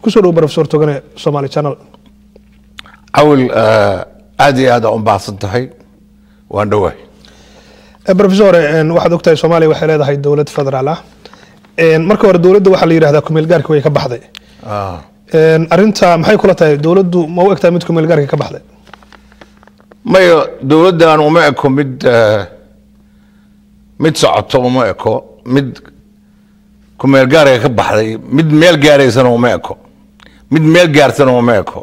kusoo dhow professor togane somali channel cawil aad iyo aad aa u baahsan tahay waan dhowahay Eh, professor eh, waxaad ogtahay soomaaliya waxay leedahay dowlad federaal ah Eh, marka hore dowladda waxaa la yidhahdaa kumeel gaarka way ka baxday Ah. Eh, arrinta maxay kula tahay dowladdu ma u egtahay mid kumeel gaarka ka baxday maya dowladdan uma eko mid eh, mid socoto uma eko mid kumeel gaarga ka baxday mid meel gaaraysana uma eko mid meel gaarsana uma eko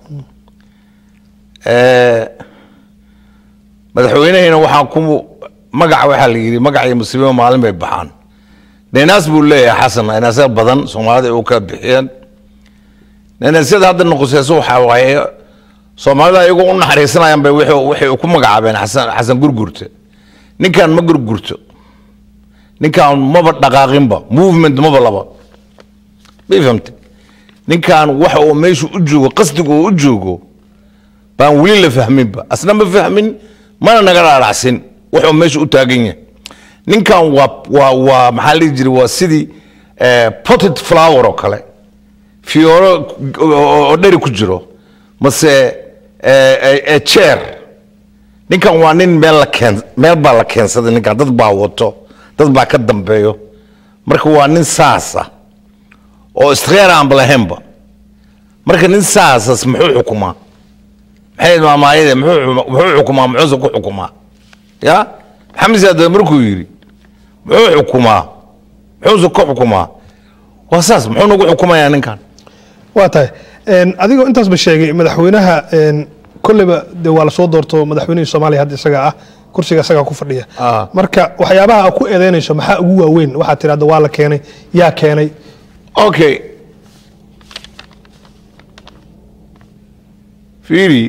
Eh, madaxweynehina waxaa ku magaca waxaa la yidhi magac iyo musiibo maalin bay baxaan neenaas buu leeyahay xasan neenaasya badan soomaalida ay u kala bixiyeen neenaasyada hadda noqoseyso waxaa waaye soomaalida iyagoo u naxariisanayaan bay wixii waxay ku magacaabeen xasan xasan gurgurte ninkan ma gurgurto ninkan maba dhaqaaqinba movement maba laba may fahamte ninkan waxa uu meeshu u joogo qasdiga uu u joogo baan weli la fahminba asna ma fahmin mana naga dhaadhacsin wuxuu meesha u taagan yahay ninkan waa waa waa maxaa la dhihi jiray waa sidii eh, potted flower oo kale fiyooro oo oo dheri ku jiro mase eh, eh, eh, chair ninkan waa nin meel la keen meel baa la keensaday ninkan dad baa wato dad baa ka dambeeyo marka waa nin saasa oo iskheer aanba lahaynba marka nin saasas muxuu xukumaa maxay maamaayade muxuu muxuu xukumaa muxuuse ku xukumaa ya maxamed saad markuu yidhi muxuu xukumaa muxuuse ku xukumaa waa saas muxuu nagu xukumayaa ninkan waa tahay En, adigoo intaasba sheegay madaxweynaha en, kolleyba de waa lasoo doorto madaxweynihii soomaaliya hadda isaga ah kursiga isagaa ku fadhiya Ah. marka waxyaabaha aad ku eedeynayso maxaa ugu waaweyn waxaad tidhahda waa la keenay yaa keenay okay fiiri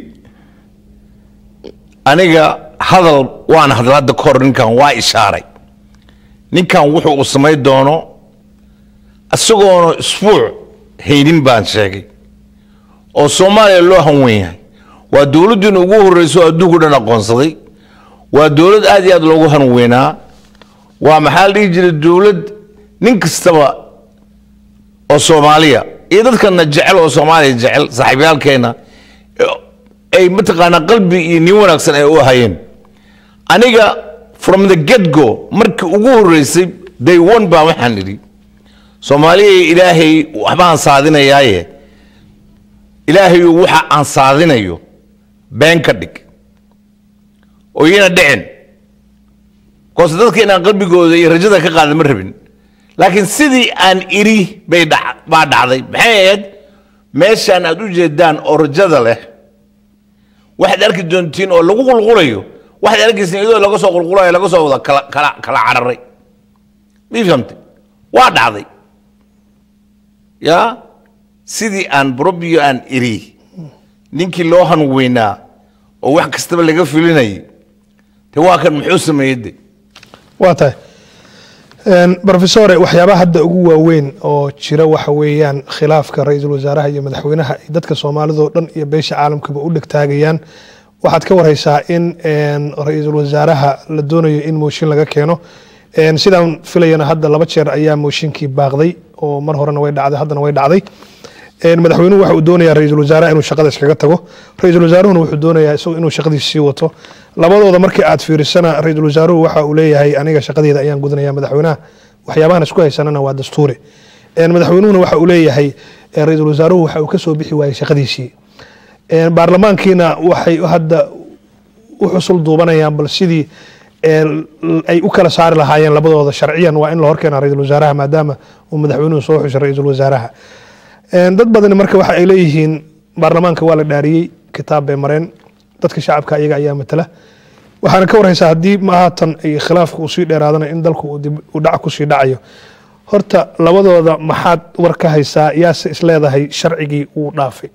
aniga hadal waan hadla hadda kahor ninkan waa ishaaray ninkan wuxuu uu samay doono isagoona isbuuc haynin baan sheegay oo soomaaliya loo hanwen yahay waa dowladdiina ugu horreyso adduunku dhan aqoonsaday waa dowlad aad iyo aad loogu hanweynaa waa maxaa la dhihi jiray dowlad nin kastaba oo soomaaliya iyo dadkana jecel oo soomaaliya jecel saaxiibyaalkeena ay mataqaanaa qalbi iyo nin wanaagsan ay u hayeen aniga from the get go markii ugu horreysay day one baa waxaan idhi soomaaliya ilaahay waxbaan saadinayaaye ilaahayu waxa aan saadinayo been ka dhig oo iyana dhicin koose dadka inaan qalbigooda iyo rajada ka qaada ma rabin laakiin sidii aan iri bay dhac- baa dhacday maxay ahayd meeshaan aad u jeedaan oo rajada leh waxaad arki doontiin oo lagu qulqulayo waxaad arkaysiin iyadoo laga soo qulqulayo laga soo wada kala kala kala cararay mii fahamtay waa dhacday ya sidii aan brobiyo aan iri ninkii loo hanweynaa oo wax kastaba laga filinayay de waa kan muxuu sameeyey de waa tahay En, professore waxyaabaha hadda ugu waaweyn oo jira waxa weeyaan khilaafka ra-iisul wasaaraha iyo madaxweynaha ay dadka soomaalida oo dhan iyo beesha caalamkaba u dhegtaagayaan waxaad ka wareysaa in en, ra-iisul wasaaraha la doonayo in mooshin laga keeno En, sidaan filayana hadda laba jeer ayaa mooshinkii baaqday oo mar horena way dhacday haddana way dhacday En, madaxweynuhu waxa uu doonayaa ra-iisul wasaaraha inuu shaqada iskaga tago ra-iisul wasaaruhuna wuxuu doonayaa isagu inuu shaqadiisa sii wato labadooda markii aad fiirisana ra-iisul wasaaruhu waxa uu leeyahay aniga shaqadeeda ayaan gudanaya madaxweynaha waxyaabahan isku haysanana waa dastuuri En, madaxweynuhuna waxa uu leeyahay eh, ra-iisul wasaaruhu waxa uu ka soo bixi waayey shaqadiisii En, baarlamaankiina waxay hadda u xusul duubanayaan bal sidii ee, l- ay u kala saari lahaayeen labadooda sharciyan waa in la horkeena ra-iisul wasaaraha maadaama uu madaxweynuhu soo xushay ra-iisul wasaaraha En, dad badani marka waxa ay leeyihiin baarlamaanka waa la dhaariyey kitaab bay mareen dadka shacabka iyaga ayaa matala waxaana ka warhaysaa haddii mahaatan ay khilaafka uu sii dheeraadana in dalku uu dib u dhac kusii dhacayo horta labadooda maxaad war ka haysaa yaase isleedahay sharcigii uu dhaafay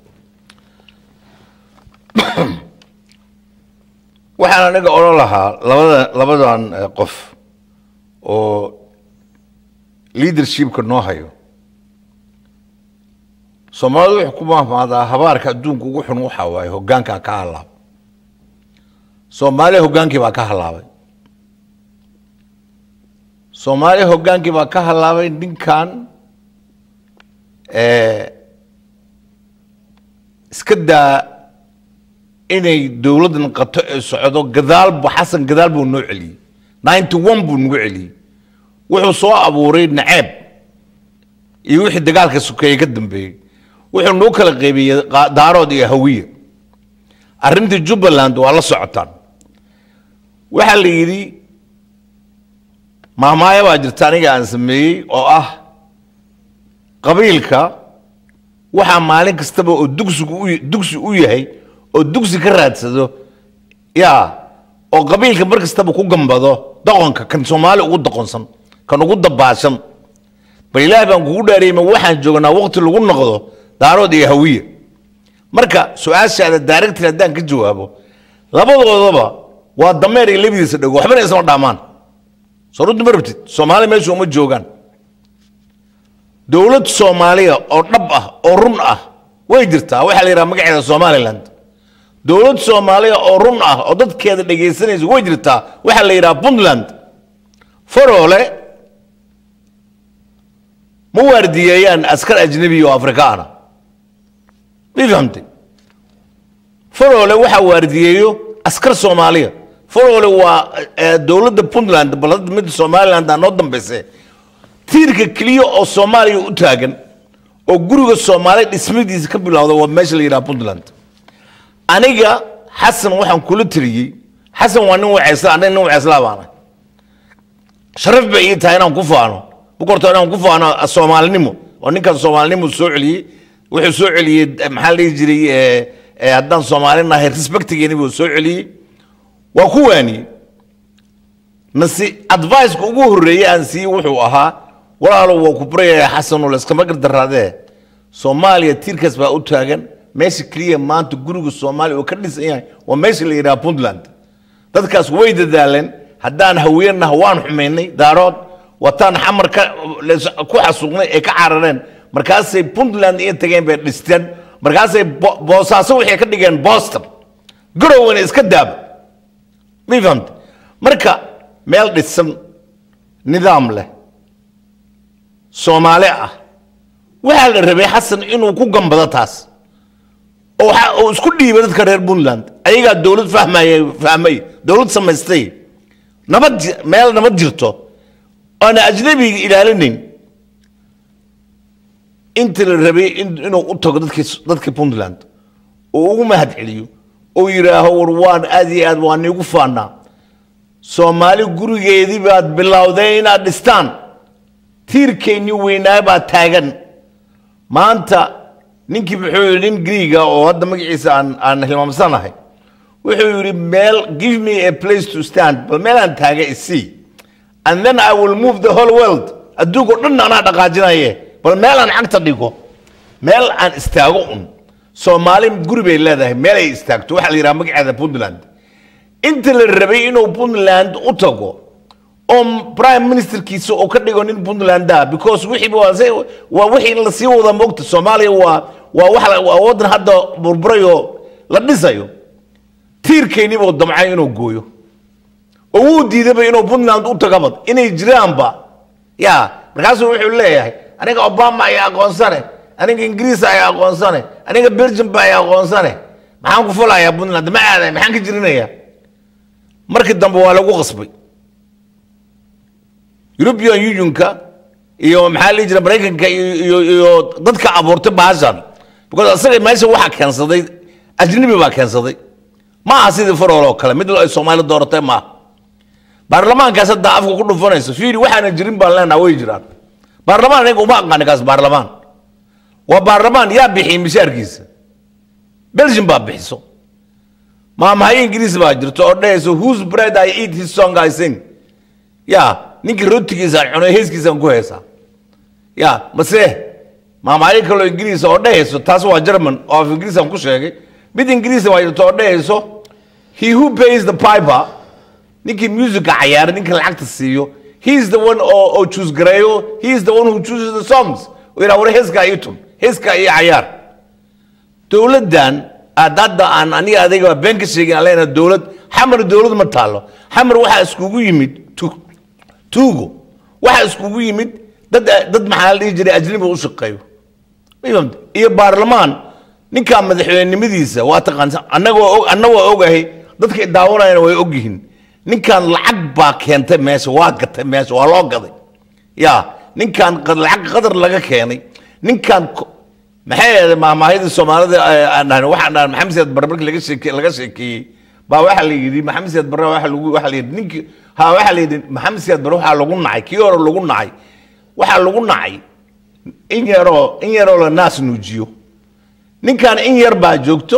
waxaan aniga odhan lahaa labada labadan eh, qof oo leadershipka noo hayo soomaalidu wuxuu ku mahmaadaa habaarka adduunka ugu xun waxa waaye hoggaankaa ka halaab soomaaliya hoggaankii baa ka halaabay soomaaliya hoggaankii baa ka halaabay ninkan eh, iska daa inay dowladdan qato ee socdo gadaalba xasan gadaal buu noo celiyey ninety one buu nagu celiyey wuxuu soo abuuray naceeb iyo wixii dagaalka sokeeye ka dambeeyey wuxuu noo kala qaybiyey qa- daarood iyo hawiye arrintii jubbaland waa la socotaan waxaa la yidhi mahmaaya baa jirta aniga aan sameeyey oo ah qabiilka waxaa maalin kastaba oo dugsigu u dugsi u yahay oo dugsi ka raadsado yaa oo qabiilka mar kastaba ku gambado doqonka kan soomaali ugu doqonsan kan ugu dabaashan bal ilaahay baan kugu dhaariyey ma waxaan joognaa waqti lagu noqdo daarood iyo hawiye marka su-aashaada daaragtin haddaan ka jawaabo labadoodaba waa dameer iyo labadiisa dhago waxbana isma dhaamaan soo runti ma rabtid soomaali meesha uma joogaan dowlad soomaaliya oo dhab ah oo run ah way jirtaa waxaa la yidhaha magaceeda somaliland dowlad soomaaliya oo run ah oo dadkeeda dhegaysanaysa way jirtaa waxaa la yidhaha puntland faroole ma waardiyeeyaan askar ajnabi oo afrikaana ma fahamtay faroole waxaa waardiyeeyo askar soomaaliya faroole waa eh, dowladda puntland bal hadda midda somaliland aa noo dambayse tiirka keliya oo soomaaliya u taagan oo guriga soomaaliya dhismadiisa ka bilowda waa meesha la yidhaha puntland aniga xasan waxaan kula tiriyey xasan waa nin waceysla aniga nin waceysla baana sharaf bay ii tahay inaan ku faano bukorto inaan ku faano soomaalinimo oo ninkan soomaalinimo soo celiyey wuxuu soo celiyey eh, maxaa la dhihi jiray eh, eh, haddaan soomaali nahay respectigeeni buu soo celiyey waa ku waaniyey nasi adviceka ugu horreeyey aan siiyey wuxuu ahaa walaalo waa ku baryaya xasanoo layskama gardaraadee soomaaliya tiirkaas baa u taagan meesha keliya maanta guriga soomaaliya oo ka dhisan yahay waa meesha la yidhaha puntland dadkaas way dadaaleen haddaan haweenah waan xumaynay daarood wataan xamar ka lees- ku xasuuqnay ee ka carareen markaasay puntland iyo tageen bay dhisteen markaasay Bo- boosaaso waxay ka dhigeen boston garowena iska daaba ma fahamta marka meel dhisan nidaam leh soomaali ah waxaa la rabay xasan inuu ku gambado taas oo waxa uu isku dhiibay dadka reer puntland ayagaa dowlad fahmaya fahmay dowlad samaystay nabad ji- meel nabad jirto oona ajnabiga ilaalinayn intii la rabay in- inuu u tago dadkii dadkii puntland oo ugu mahad celiyo oo yidhaaho war waan aad iyo aad waan iigu faanaa soomaali gurigeedii baad bilowday inaad dhistaan tiirkeennii weynaa baa taagan maanta ninkii muxuu yidhi nin griiga oo hadda magaciisa aan aan hilmaamsanahay wuxuu yidhi meel give me a place to stand bal meelaan taaga isii and then i will move the whole world adduunkao dhan anaa dhaqaajinaye bal meelaan cagta dhigo meel aan istaago un soomaali guri bay leedahay meel ay istaagto waxaa la yidhaha magaceeda puntland inta la rabay inuu puntland u tago oo prime ministerkiisa oo ka dhigo nin puntland ah because wixii waa se- waa wixii la sii wada moogta soomaaliya waa waa wax la- waa wadan hadda burburay oo la dhisayo tiirkeynii buu damcay inuu gooyo oo wuu diidaba inuu puntland u tagaba inay jiraanba ya markaasuu wuxuu leeyahay aniga obama ayaa aqoonsane aniga ingiriis ayaa aqoonsane aniga belgium ba ayaa aqoonsane maxaan ku fulayaa puntland ma aaday maxaan ka jirinayaa markii dambe waa lagu qasbay european unionka iyo maxaa la dhihi jira maraykanka iyo iyo iyo dadka abuurtay baashan because asaga meesha waxaa keensaday ajnabi baa keensaday ma aha sidii farool oo kale mid ay soomaali dooratay ma aha baarlamaankaas hadda afka ku dhufanayso fiiri waxaana jirin baan leenaha way jiraan baarlamaan aniga uma aqaani kaas baarlamaan waa baarlamaan yaa bixiyey mishaarkiisa belgium baa bixiso maamahayo ingiriis baa jirto oo dhahayso whose bread I eat his song I sing ya ninkii rootigiisaan cuno heeskiisaan ku heesaa ya mase maamahayo kaloo ingiriis oo dhahayso taas waa german oo af ingiriisaan ku sheegay mid ingiriis baa jirto oo dhahayso he who pays the piper ninkii musica cayaara ninka lacagta siiyo he is the one oo oo choose gareeyo he is the one who chooses the songs oo yidhaha war heeskaa ii tun heeskaa ii cayaar dowladdan aad hadda aan aniga adiga been ka sheegin aan leenahay dowlad xamar dowlad ma taalo xamar waxaa iskugu yimid tu- tuugo waxaa iskugu yimid dad dad maxaa la dhihi jiray ajnabi u shaqeeyo ma fahamtay? iyo baarlamaan ninkaa madaxweynenimadiisa waa taqaansa annagoo og annagoo ogahay dadka daawanayana way ogyihiin ninkan lacag baa keentay meesha waa gatay meesha waa loo gaday ya ninkan qad- lacag qadar laga keenay ninkan ko- maxay ahayd maamaahidii soomaalida ee aan dhahnay waxaan dhahnay maxamed siyaad barre markii laga sheeke laga sheekeeyey baa waxaa la yidhi maxamed siyaad barre waxa lagu waxaa la yidhi ninkii ha waxaa la yidhi maxamed siyaad barre waxaa lagu nacay kii hore lagu nacay waxaa lagu nacay in yaroo in yaroo la naas nuujiyo ninkan in yar baa joogto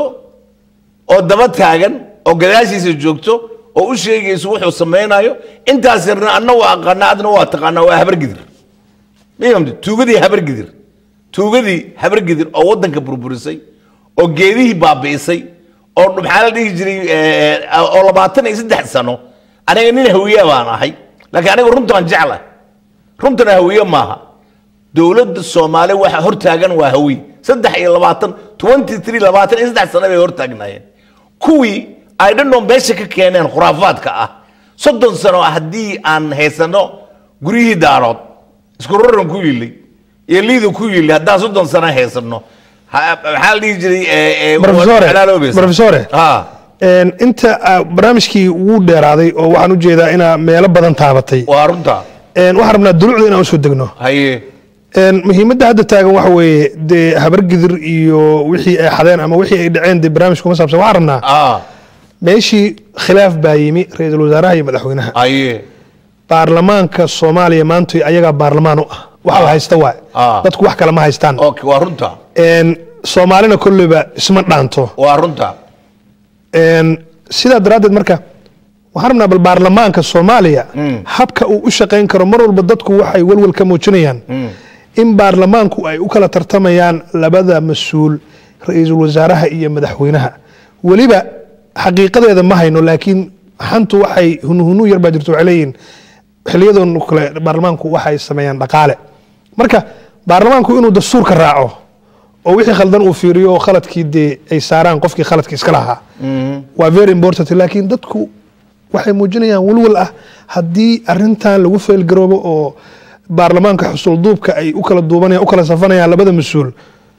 oo daba taagan oo gadaashiisa joogto oo u sheegayso wuxuu samaynayo intaas yarna anna waa aqaana adna waa taqaanaa waa habargidir miyamti tuugadii habargidir tuugadii habargidir oo waddanka burburisay oo geedihii baabi'isay oo maxaa la dhihi jiray eh, oo labaatan iyo saddex sano aniga nin hawiye baan ahay laakiin aniga runtaan jecla runtana hawiye maaha dowladda soomaali waxa hortaagan waa hawiye saddex iyo labaatan twenty three labaatan iyo saddex sano bay hortaagnaayeen kuwii ay dhanoo meesha ka keeneen khuraafaadka ah soddon sano haddii aan haysano guryihii daarood isku raran ku yilay iyo liida ku yilay haddaan soddon sano haysano ha- maxaa la dhihi jiray eh, eh, Professore, waa xalaaloobaysa. Professore. Ha, Een, inta ah, barnaamijkii wuu dheeraaday oo waxaan u jeedaa inaa meelo badan taabatay waa runta Een, waxaan rabnaa dulucda inaan usoo degno haye Een, muhiimadda hadda taagan waxa weeye dee habargidir iyo wixii ay xadeen ama wixii ay dhaceen dee barnaamijka kuma saabsan waxaan rabnaa ah meeshii khilaaf baa yimi ra-iisul wasaaraha iyo madaxweynaha haye baarlamaanka soomaaliya maanta ayagaa baarlamaan u ah waxa la haysta waay Ah. dadku wax kale ma haystaan okay waa runta Een, soomaalina kolleyba isma dhaanto waa runta Een, sidaa daraaddeed marka waxaan rabnaa bal baarlamaanka soomaaliya habka uu u shaqayn karo mar walba dadku waxay welwel ka muujinayaan in baarlamaanku ay u kala tartamayaan labada mas-uul ra-iisul wasaaraha iyo madaxweynaha weliba xaqiiqadeeda ma hayno laakiin xantu waxay hunuhunu yar baa jirto waxay leeyihin xiliyadan kale baarlamaanku waxay sameeyaan dhaqaale marka baarlamaanku inuu dastuurka raaco oo wixii khaldan uu fiiriyo oo khaladkii dee ay saaraan qofkii khaladka iska lahaa waa very important laakiin dadku waxay muujinayaan walwal ah haddii arintan lagu feelgaroobo oo baarlamaanka xusulduubka ay u kala duubanayaan u kala safanayaan labada mas-uul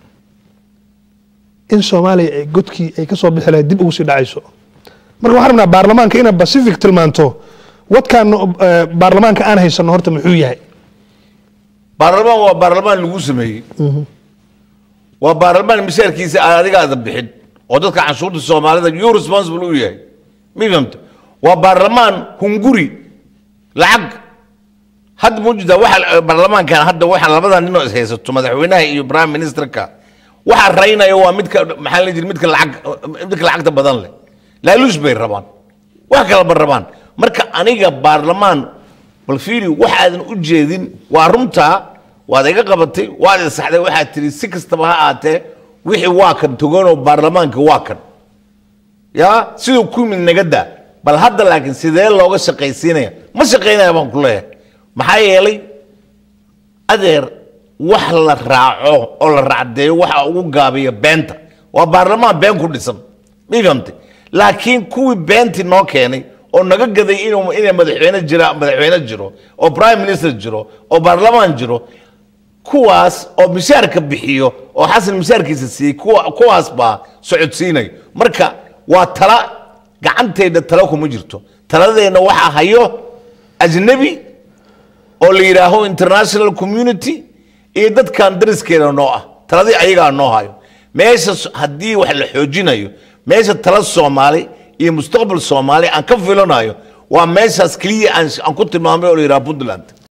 in soomaaliya ay godkii ay kasoo bixi lahayd dib ugu sii dhacayso marka waxaan rabnaa baarlamaanka inaa pacific tilmaanto wadkaan eh, baarlamaanka aan haysano horta muxuu yahay baarlamaan waa baarlamaan lagu sameeyey waa baarlamaan mishaarkiisa aan adiga aada bixin oo dadka canshuurta soomaalida you responsible u yahay ma fahamta waa baarlamaan hunguri lacag hadda mujida waxa baarlamaankan hadda waxa labada ninoo is haysato madaxweynaha iyo prime ministerka waxa raynaya waa midka maxaa la jiri midka lacag midka lacagta badan leh laaluush bay rabaan wax kalaba rabaan marka aniga baarlamaan bal fiiri waxaadan u jeedin waa runtaa waad iga qabatay waad isaxday waxaad tiri si kastaba ha aatee wixii waa kan toganoo baarlamaanka waa kan ya siduu ku yimid naga daa bal hadda laakiin sidee looga shaqaysiinaya ma shaqaynaya baan ku leeyahay maxaa yeelay adeer wax la raaco oo la raacdeeyo waxa ugu gaabiya beenta waa baarlamaan been ku dhisan ma fahamtay laakiin kuwii beentii noo keenay oo naga gaday inuu inay madaxweyne jira madaxweyne jiro oo prime minister jiro oo baarlamaan jiro kuwaas oo mishaarka bixiyo oo xasan mishaarkiisa siiyey kuwa kuwaas baa socodsiinayo marka waa tala gacantayda tala kuma jirto taladeenna waxaa hayo ajnabi oo la yidhaaho international community iyo dadkan dariskeeda noo ah taladii ayagaa noo hayo meesha s- haddii wax la xoojinayo meesha tala soomaali iyo mustaqbal soomaali aan ka filanayo waa meeshaas keliya aan aan ku tilmaamay oo la yidhaha puntland